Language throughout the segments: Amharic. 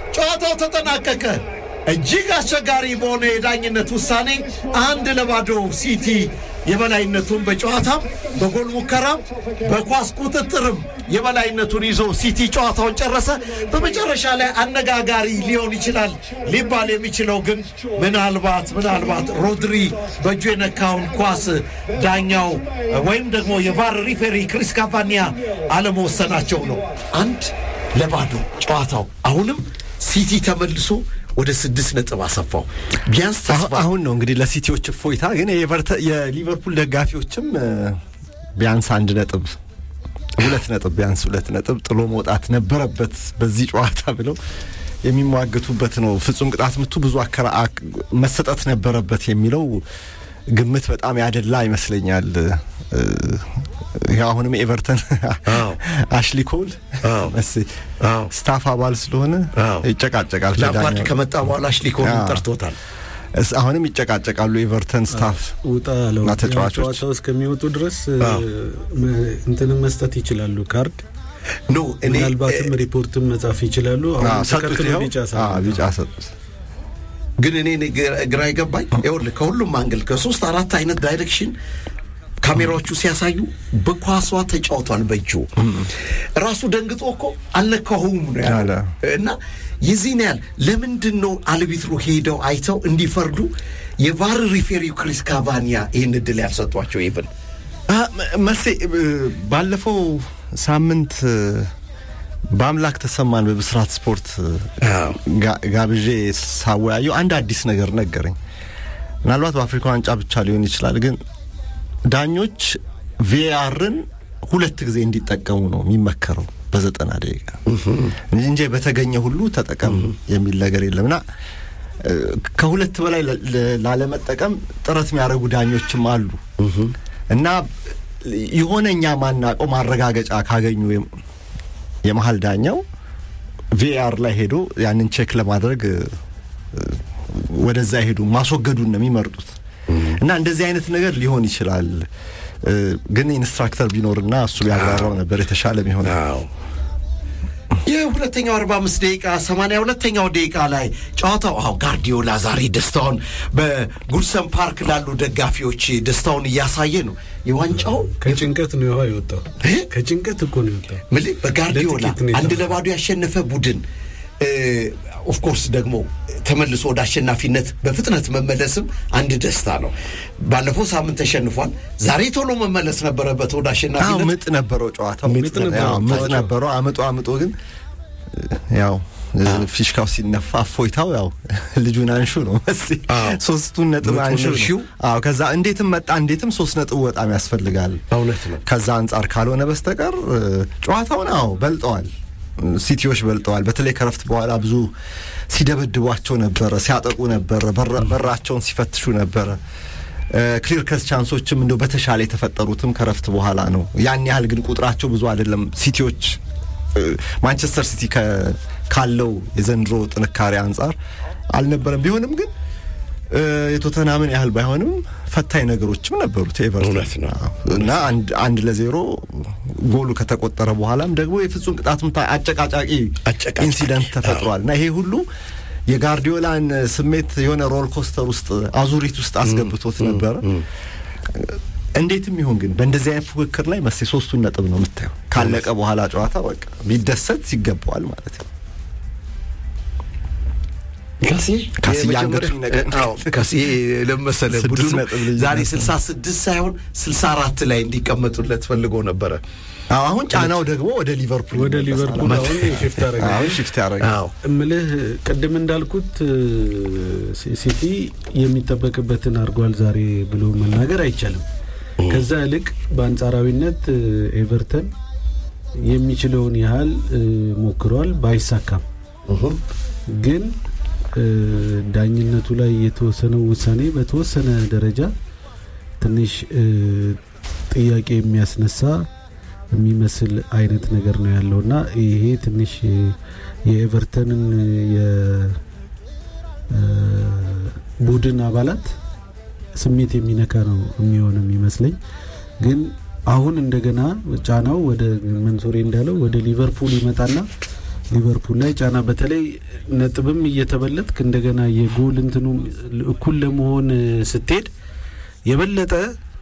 ጨዋታው ተጠናቀቀ። እጅግ አስቸጋሪ በሆነ የዳኝነት ውሳኔ አንድ ለባዶ ሲቲ የበላይነቱን በጨዋታም በጎል ሙከራም በኳስ ቁጥጥርም የበላይነቱን ይዞ ሲቲ ጨዋታውን ጨረሰ። በመጨረሻ ላይ አነጋጋሪ ሊሆን ይችላል ሊባል የሚችለው ግን ምናልባት ምናልባት ሮድሪ በእጁ የነካውን ኳስ ዳኛው ወይም ደግሞ የቫር ሪፌሪ ክሪስ ካቫኒያ አለመወሰናቸው ነው። አንድ ለባዶ ጨዋታው አሁንም ሲቲ ተመልሶ ወደ ስድስት ነጥብ አሰፋው። ቢያንስ ተስፋ አሁን ነው እንግዲህ ለሲቲዎች እፎይታ። ግን የሊቨርፑል ደጋፊዎችም ቢያንስ አንድ ነጥብ ሁለት ነጥብ ቢያንስ ሁለት ነጥብ ጥሎ መውጣት ነበረበት በዚህ ጨዋታ ብለው የሚሟገቱበት ነው። ፍጹም ቅጣት ምቱ ብዙ አከራ መሰጠት ነበረበት የሚለው ግምት በጣም ያደላ ይመስለኛል። ይህ አሁንም ኤቨርተን አሽሊ ኮል ስታፍ አባል ስለሆነ ይጨቃጨቃል። ላምፓርድ ከመጣ በኋላ አሽሊ ኮልን ጠርቶታል። አሁንም ይጨቃጨቃሉ ኤቨርተን ስታፍ ውጣ አለው እና ተጫዋቾች ጨዋታው እስከሚወጡ ድረስ እንትንም መስጠት ይችላሉ ካርድ ኖ እኔ ምናልባትም ሪፖርትም መጻፍ ይችላሉ። አሁን ሰጡት። ተከትሎ ይኸው ቢጫ አዎ፣ ሰጡት። ቢጫ ሰጡት። ግን እኔ ግራ የገባኝ ይኸውልህ ከሁሉም አንግል ከሶስት አራት አይነት ዳይሬክሽን ካሜራዎቹ ሲያሳዩ በኳሷ ተጫውቷል። በእጁ ራሱ ደንግጦ እኮ አልነካሁም ነው ያለ አለ። እና የዚህን ያህል ለምንድን ነው አልቢትሩ ሄደው አይተው እንዲፈርዱ የቫር ሪፌሪው ክሪስ ካቫኒያ ይህን እድል ያልሰጧቸው ይብን አ፣ መ- መሴ እ፣ ባለፈው ሳምንት እ፣ በአምላክ ተሰማን በብስራት ስፖርት እ፣ አዎ። ጋ- ጋብዤ ሳወያየው አንድ አዲስ ነገር ነገረኝ። ምናልባት በአፍሪካ ዋንጫ ብቻ ሊሆን ይችላል፣ ግን ዳኞች ቪአርን ሁለት ጊዜ እንዲጠቀሙ ነው የሚመከረው በዘጠና ደቂቃ እንጂ በተገኘ ሁሉ ተጠቀም የሚል ነገር የለምና እ፣ ከሁለት በላይ ለ- ለ- ላለመጠቀም ጥረት የሚያደርጉ ዳኞችም አሉ እና የሆነ እኛ ማናቀው ማረጋገጫ ካገኙ የም- የመሀል ዳኛው ቪአር ላይ ሄዶ ያንን ቼክ ለማድረግ እ፣ ወደዛ ሄዱ ማስወገዱን ነው የሚመርጡት። እና እንደዚህ አይነት ነገር ሊሆን ይችላል እ፣ ግን ኢንስትራክተር ቢኖርና እሱ ቢያብራራው ነበር የተሻለ የሚሆን። የሁለተኛው 45 ደቂቃ 82ኛው ደቂቃ ላይ ጨዋታው አዎ ጋርዲዮላ ዛሬ ደስታውን በጉድሰን ፓርክ ላሉ ደጋፊዎች ደስታውን እያሳየ ነው። የዋንጫው ከጭንቀት ነው ይኸው የወጣው። እ? ከጭንቀት እኮ ነው የወጣው። ምልህ በጋርዲዮላ ለጥቂት ነው አንድ የተባለው። ለባዶ ያሸነፈ ቡድን ኦፍኮርስ ደግሞ ተመልሶ ወደ አሸናፊነት በፍጥነት መመለስም አንድ ደስታ ነው። ባለፈው ሳምንት ተሸንፏል። ዛሬ ቶሎ መመለስ ነበረበት ወደ አዎ አሸናፊነት። ምጥ ነበረው ጨዋታው ምጥ ነበረው ያው ምጥ ጨዋታው። ነበረው። አምጦ አምጦ ግን ያው ፊሽካው ሲነፋ እፎይታው ያው ልጁን አንሹ ነው መስ አዎ። ሶስቱን ነጥብ ምጡን አንሹ እርሺው። ነው። አዎ ከዛ እንዴትም መጣ እንዴትም ሶስት ነጥብ በጣም ያስፈልጋል። እውነት ነው። ከዛ አንጻር ካልሆነ በስተቀር እ፣ ጨዋታውን አዎ በልጠዋል፣ ሲቲዎች በልጠዋል። በተለይ ከረፍት በኋላ ብዙ ሲደበድቧቸው ነበረ፣ ሲያጠቁ ነበረ፣ በራ- በራቸውን ሲፈትሹ ነበረ። ክሊር ከስ ቻንሶችም እንደው በተሻለ የተፈጠሩትም ከረፍት በኋላ ነው። ያን ያህል ግን ቁጥራቸው ብዙ አይደለም። ሲቲዎች እ፣ ማንቸስተር ሲቲ ከ- ካለው የዘንድሮ ጥንካሬ አንጻር አልነበረም። ቢሆንም ግን እ፣ የቶተናምን ያህል ባይሆንም ፈታኝ ነገሮችም ነበሩት ኤቨርተን እውነት ነው። አዎ። እና አንድ አንድ ለዜሮ ጎሉ ከተቆጠረ በኋላም ደግሞ የፍጹም ቅጣት ምት አጨቃጫቂ አጨቃጫቂ፣ ኢንሲደንት ተፈጥሯል እና ይሄ ሁሉ የጋርዲዮላን ስሜት የሆነ ሮል ኮስተር ውስጥ አዙሪት ውስጥ አስገብቶት ነበረ። እንዴትም ይሁን ግን በእንደዚህ አይነት ፉክክር ላይ መሴ ሶስቱን ነጥብ ነው የምታየው። ካለቀ በኋላ ጨዋታ በቃ ቢደሰት ይገባዋል ማለት ነው። ካሲ ካሲ የመጀመሪያ- አንገቱን ይነቀል። አዎ፣ ካሲ ለመሰለ ስድስት ቡድኑ ነጥብ ልዩነት ዛሬ ነው። 66 ሳይሆን 64 ላይ እንዲቀመጡለት ፈልጎ ነበረ። አዎ፣ አሁን ጫናው ደግሞ ወደ ሊቨርፑል ወደ ይመለሳል። ሊቨርፑል አሁን ሽፍት አደረገ። አሁን ሽፍት ያደረጋል። አዎ እምልህ ቅድም እንዳልኩት ሲ- ሲቲ የሚጠበቅበትን አድርጓል ዛሬ ብሎ መናገር አይቻልም። ከዛ ይልቅ በአንጻራዊነት እ፣ ኤቨርተን የሚችለውን ያህል እ፣ ሞክሯል፣ ባይሳካም ግን እ፣ ዳኝነቱ ላይ የተወሰነው ውሳኔ በተወሰነ ደረጃ ትንሽ እ፣ ጥያቄ የሚያስነሳ የሚመስል አይነት ነገር ነው ያለው እና ይሄ ትንሽ እ፣ የኤቨርተንን የቡድን አባላት ስሜት የሚነካ ነው የሚሆን የሚመስለኝ። ግን አሁን እንደገና ጫናው ወደ መንሶሬ እንዳለው ወደ ሊቨርፑል ይመጣና ሊቨርፑል ላይ ጫና በተለይ ነጥብም እየተበለጥክ እንደገና የጎል እንትኑ እኩል ለመሆን ስትሄድ የበለጠ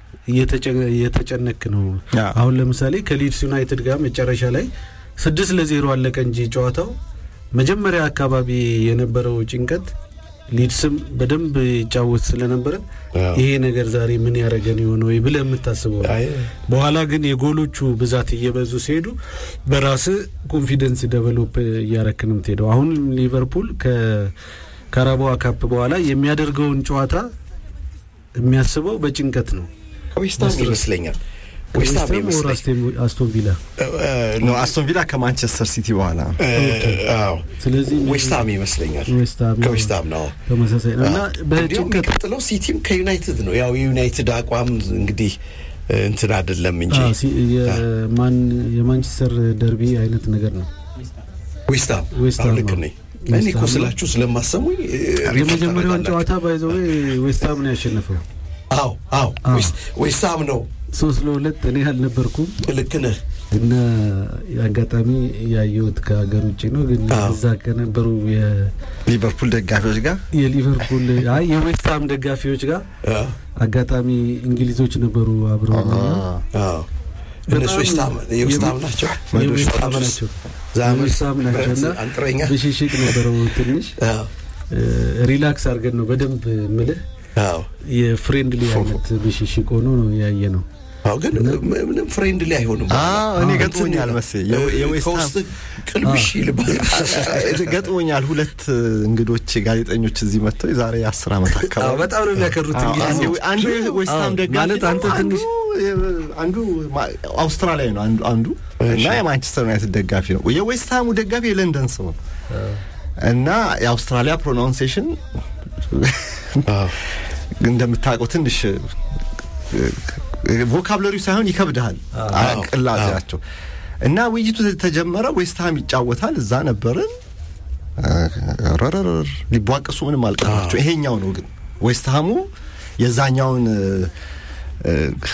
እየተጨነክ ነው። አዎ። አሁን ለምሳሌ ከሊድስ ዩናይትድ ጋር መጨረሻ ላይ ስድስት ለዜሮ አለቀ እንጂ ጨዋታው መጀመሪያ አካባቢ የነበረው ጭንቀት ሊድስም በደንብ ይጫወት ስለነበረ አዎ። ይሄ ነገር ዛሬ ምን ያደረገን የሆነ ወይ ብለህ የምታስበው ነው። አይ፣ በኋላ ግን የጎሎቹ ብዛት እየበዙ ሲሄዱ በራስ ኮንፊደንስ ደቨሎፕ እያረክ ነው የምትሄደው። አሁን ሊቨርፑል ከካራባዋ ካፕ በኋላ የሚያደርገውን ጨዋታ የሚያስበው በጭንቀት ነው። ዌስትሃም ይመስለኛል ዌስትሃም ዌስትሃም ኦር ይመስለኛል አስቴም- አስቶን ቪላ ነው አስቶን ቪላ ከማንቸስተር ሲቲ በኋላ እ፣ አዎ ስለዚህ ዌስትሃም ይመስለኛል ዌስትሃም ከዌስትሃም ነው ተመሳሳይ ነው እና እንዲሁም በጭንቀት የሚቀጥለው ሲቲም ከዩናይትድ ነው። ያው የዩናይትድ አቋም እንግዲህ እ፣ እንትን አይደለም እንጂ አዎ፣ ሲ- የማን የማንቸስተር ደርቢ አይነት ነገር ነው። ዌስትሃም ዌስትሃም አዎ፣ ልክ ነው። ነኝ። እኔ እኮ ዌስትሃም ስላችሁ ስለማሰሙኝ እ፣ ሪፖርት የመጀመሪያውን ታደርጋላችሁ። ጨዋታ ባይዘው ዌስትሃም ነው ያሸነፈው አዎ አዎ አዎ። ዌስት- ዌስትሃም ነው። ሶስት ለሁለት እኔ አልነበርኩም ልክ ነህ። እና አጋጣሚ ያየሁት ከሀገር ውጭ ነው። ግን አዎ። እዛ ከነበሩ የ- ሊቨርፑል ደጋፊዎች ጋር የሊቨርፑል አይ የዌስትሃም ደጋፊዎች ጋር አዎ አጋጣሚ እንግሊዞች ነበሩ አብረው እና አዎ እነሱ በጣም ዌስትሃም የዌስትሃም ናቸው። የዌስትሃም ናቸው ዛመድ የዌስትሃም ናቸው ብረት እና አንጥረኛ ብሽሽቅ ነበረው ትንሽ አዎ እ፣ ሪላክስ አድርገን ነው በደንብ ምልህ አዎ የፍሬንድሊ አይነት ብሽሽቅ ሆኖ ነው ያየ ነው። አዎ ግን ምንም ፍሬንድሊ አይሆንም። አዎ፣ እኔ አዎ፣ ገጥሞኛል እንትን መሰለኝ። የዌ- የዌስትሃም- ከውስጥ ቅልብሽ ይልባል። ገጥሞኛል። ሁለት እንግዶች ጋዜጠኞች እዚህ መጥተው የዛሬ አስር ዓመት አዎ፣ አካባቢ በጣም ነው የሚያከሩት አዎ፣ እንግሊዝ አንዱ- አንዱ የዌስትሃም አዎ፣ ደጋፊ ማለት ነው፣ አንተ አንዱ ትንሽ የ- አንዱ ማ- አውስትራሊያዊ ነው አንዱ አንዱ እና የማንቸስተር ዩናይትድ ደጋፊ ነው። የዌስትሃሙ ደጋፊ የለንደን ሰው ነው እና የአውስትራሊያ ፕሮናውንሴሽን አዎ እንደምታውቀው ትንሽ ቮካብለሪው ሳይሆን ይከብድሃል አዎ፣ ቅላጼያቸው እና ውይይቱ ተጀመረ። ዌስትሃም ይጫወታል። እዛ ነበርን። ረረር ሊቧቀሱ ምንም አልቀራቸው። ይሄኛው ነው ግን ዌስትሃሙ የዛኛውን እ፣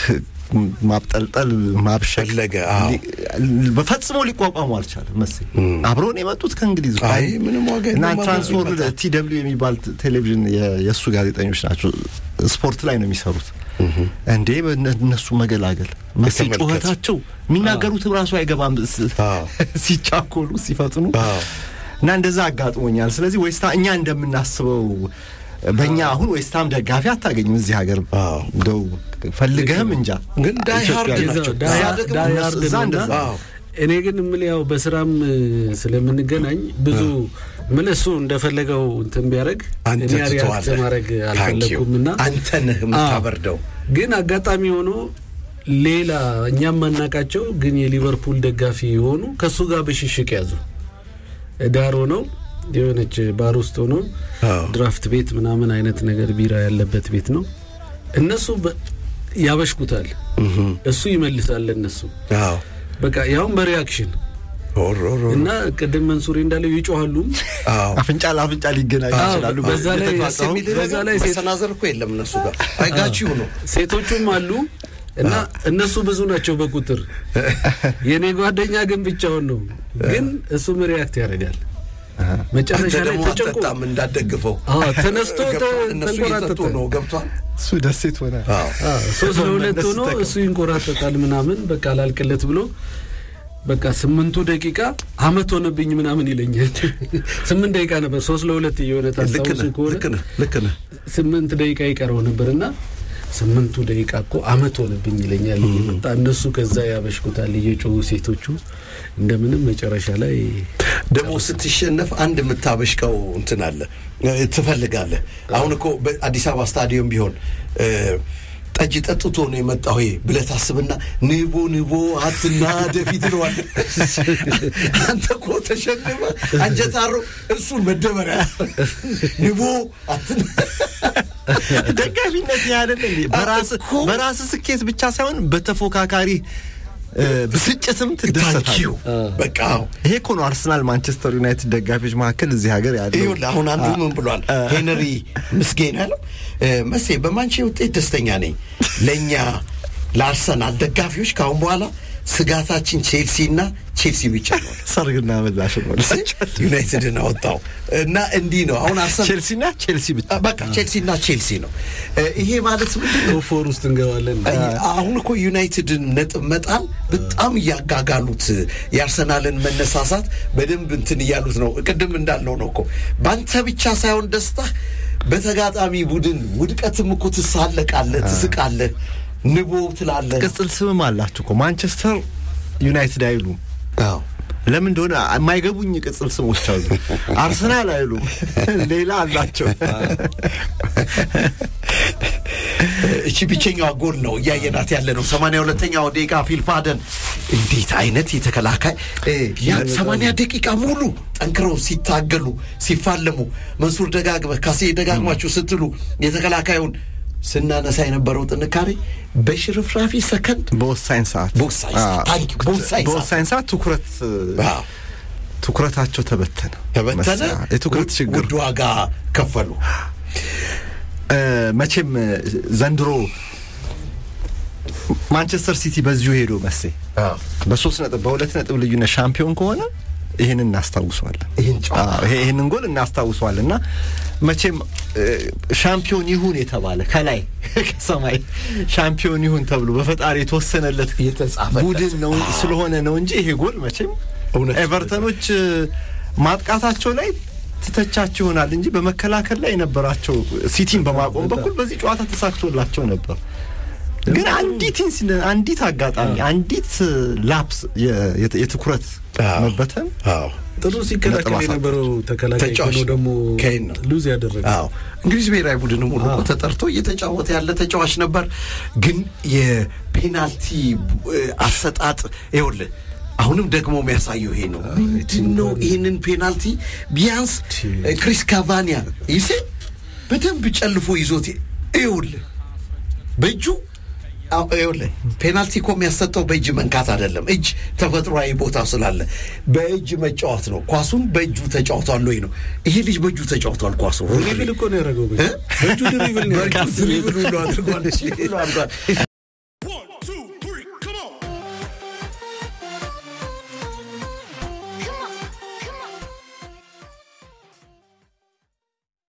ማብጠልጠል ማብሸቅ ፈለገ፣ አዎ። ሊ- በፈጽሞ ሊቋቋሙ አልቻለም መሰለኝ። አብረውን የመጡት ከእንግሊዝ ነው። አይ ምንም ዋጋ እና የለውም። ትራንስወርልድ ይመጣል። ቲ ደብሊው የሚባል ት- ቴሌቪዥን የ- የእሱ ጋዜጠኞች ናቸው። ስፖርት ላይ ነው የሚሰሩት። እንዴ በእነ- እነሱ መገላገል መሴ ተመልከት። ጩኸታቸው የሚናገሩትም ራሱ አይገባም ስ- አዎ። ሲቻኮሉ ሲፈጥኑ አዎ። እና እንደዛ አጋጥሞኛል። ስለዚህ ዌስታ እኛ እንደምናስበው በእኛ አሁን ዌስትሃም ደጋፊ አታገኝም እዚህ ሀገር አዎ። እንደው ፈልገህም እንጃ ግን ዳይ ሃርድ ኢትዮጵያ- ናቸው። ዳይ- እዛ ደግሞ ዳይ እነሱ- ሃርድ እዛ ነው እና እንደዛ። አዎ። እኔ ግን የምልህ ያው በስራም እ፣ ስለምንገናኝ ብዙ ምን እሱ እንደፈለገው እንትን ቢያደርግ አንተ እኔ ሪያክት ትተዋለህ። ማድረግ Thank you። አልፈለግኩም እና አንተ ነህ የምታበርደው። ግን አጋጣሚ ሆኖ ሌላ እኛም ማናቃቸው ግን የሊቨርፑል ደጋፊ የሆኑ ከእሱ ጋር ብሽሽቅ ያዙ። ዳር ሆነው የሆነች ባር ውስጥ ሆኖ አዎ። ድራፍት ቤት ምናምን አይነት ነገር ቢራ ያለበት ቤት ነው። እነሱ በ- ያበሽኩታል፣ እሱ ይመልሳል ለእነሱ አዎ በቃ ያውም በሪያክሽን ኦሮ ኦሮ እና ቅድም መንሱሬ እንዳለው ይጮሃሉም። አዎ አፍንጫ ለአፍንጫ ሊገናኙ አዎ፣ ይችላሉ። በዛ ላይ ደስ የሚል በዛ ነገር ላይ ሴት- መሰናዘር እኮ የለም እነሱ ጋር አይጋችሁ ነው። ሴቶቹም አሉ እና እነሱ ብዙ ናቸው በቁጥር የኔ ጓደኛ ግን ብቻውን ነው። ግን እሱም ሪያክት ያደርጋል። መጨረሻ አንተ ላይ ደግሞ ተጨንቆ አጠጣም እንዳደግፈው አዎ፣ ተነስቶ ተ- ገብቷል። እነሱ እየጠጡ ተንቆራጠጠ። ነው ገብቷል። እሱ ደሴት ሆነ። አዎ አዎ፣ ሶስት ለሁለት መለስ ሆኖ ተቀ- እሱ ይንቆራጠጣል ምናምን በቃ ላልቅለት ብሎ በቃ ስምንቱ ደቂቃ አመት ሆነብኝ ምናምን ይለኛል። ስምንት ደቂቃ ነበር ሶስት ለሁለት እየሆነ ልክ ታስታውሱ ነህ ከሆነ ልክ ነህ ልክ ነህ። ስምንት ደቂቃ ይቀረው ነበር እና ስምንቱ ደቂቃ እኮ አመት ሆነብኝ ይለኛል እየመጣ እነሱ ከዛ ያበሽኩታል እየጮሁ ሴቶቹ እንደምንም መጨረሻ ላይ ደግሞ ስትሸነፍ አንድ የምታበሽቀው እንትን አለ እ፣ ትፈልጋለህ። አሁን እኮ በአዲስ አበባ ስታዲየም ቢሆን እ፣ ጠጅ ጠጥቶ ነው የመጣው ይሄ ብለህ ታስብና ንቦ ንቦ አትና ደፊት ነዋል። አንተ እኮ ተሸንፈ አንጀታሮ እሱን መደበሪያ ንቦ አትና ደጋፊነት ያደለ እንዴ? በራስ እኮ። በራስ ስኬት ብቻ ሳይሆን በተፎካካሪ እ፣ ብስጭትም ትደሰታለህ። ታንኪዩ በቃ አዎ። ይሄ እኮ ነው አርሰናል ማንቸስተር ዩናይትድ ደጋፊዎች መካከል እዚህ ሀገር ያለው ይኸውልህ አሁን አንዱ ምን ብሏል? ሄንሪ ምስጌን ያለው እ፣ መሴ በማንቼ ውጤት ደስተኛ ነኝ። ለእኛ ለአርሰናል ደጋፊዎች ከአሁን በኋላ ስጋታችን ቼልሲና ቼልሲ ብቻ ነው። ሰርግና ምላሽ ነው ዩናይትድን አወጣው እና እንዲህ ነው አሁን አርሰናል ቼልሲና ቼልሲ ብቻ በቃ ቼልሲና ቼልሲ ነው። እ፣ ይሄ ማለት ምንድን ነው? ፎር ውስጥ እንገባለን። አሁን እኮ ዩናይትድን ነጥብ መጣል በጣም እያጋጋሉት የአርሰናልን መነሳሳት በደንብ እንትን እያሉት ነው። ቅድም እንዳልነው ነው እኮ በአንተ ብቻ ሳይሆን ደስታ በተጋጣሚ ቡድን ውድቀትም እኮ ትሳለቃለህ፣ ትስቃለህ፣ ንቦ ትላለህ። ቅጽል ስምም አላችሁ እኮ ማንቸስተር ዩናይትድ አይሉም። አዎ ለምን እንደሆነ የማይገቡኝ ቅጽል ስሞች አሉ። አርሰናል አይሉም፣ ሌላ አላቸው። እቺ ብቸኛዋ ጎል ነው እያየናት ያለ ነው። ሰማንያ ሁለተኛው ደቂቃ ፊልፋደን እንዴት አይነት የተከላካይ እ፣ ያ ሰማንያ ደቂቃ ሙሉ ጠንክረው ሲታገሉ ሲፋለሙ፣ መንሱር ደጋግመህ ካሴ ደጋግማችሁ ስትሉ የተከላካዩን ስናነሳ የነበረው ጥንካሬ በሽርፍራፊ ሰከንድ በወሳኝ ሰዓት በወሳኝ ሰዓት፣ አዎ። ታንክ ዩ፣ በወሳኝ ሰዓት። በወሳኝ ሰዓት ትኩረት አዎ፣ ትኩረታቸው ተበተነ ተበተነ። መሰ- የትኩረት ውድ- ችግር ውድ ዋጋ ከፈሉ። እ፣ መቼም እ፣ ዘንድሮ ማንቸስተር ሲቲ በዚሁ ሄዶ መሴ አዎ፣ በሶስት ነጥብ በሁለት ነጥብ ልዩነት ሻምፒዮን ከሆነ ይህንን እናስታውሰዋለን። ይህን ጨዋታ አዎ፣ ይሄ- ይህንን ጎል እናስታውሰዋለን እና መቼም እ፣ ሻምፒዮን ይሁን የተባለ ከላይ ከሰማይ ሻምፒዮን ይሁን ተብሎ በፈጣሪ የተወሰነለት የተጻፈለት። ቡድን ነው ስለሆነ ነው እንጂ ይሄ ጎል መቼም እውነት ኤቨርተኖች እ፣ ማጥቃታቸው ላይ ትተቻቸው ይሆናል እንጂ በመከላከል ላይ የነበራቸው ሲቲን በማቆም በኩል በዚህ ጨዋታ ተሳክቶላቸው ነበር። ግን አንዲት ኢንሲደንት አንዲት አጋጣሚ አንዲት ላፕስ የ- የት- የትኩረት አዎ። መበተን አዎ ጥሩ ሲከላከል ነጥብ አሳጣች። የነበረው ተከላካይ ተጫዋች ሆኖ ደግሞ ኬን ነው። ሉዝ ያደረገ አዎ እንግሊዝ ብሔራዊ ቡድን ሙሉ እኮ ተጠርቶ እየተጫወተ ያለ ተጫዋች ነበር። ግን የፔናልቲ እ፣ አሰጣጥ ይኸውልህ አሁንም ደግሞ የሚያሳየው ይሄ ነው። ምንድን ነው ይህንን ፔናልቲ ቢያንስ እ፣ ክሪስ ካቫኒያ ይሴ በደንብ ጨልፎ ይዞት ይኸውልህ በእጁ አዎ፣ ይኸውልህ ፔናልቲ እኮ የሚያሰጠው በእጅ መንካት አይደለም። እጅ ተፈጥሯዊ ቦታ ስላለ በእጅ መጫወት ነው። ኳሱን በእጁ ተጫውቷል ወይ ነው። ይሄ ልጅ በእጁ ተጫውቷል ኳሱ ድሪብል እኮ ነው ያደረገው። በእጁ ድሪብል ነው ያደረገው። በእጁ ድሪብል ሁሉ አድርጓል። ሁሉ አድርጓል።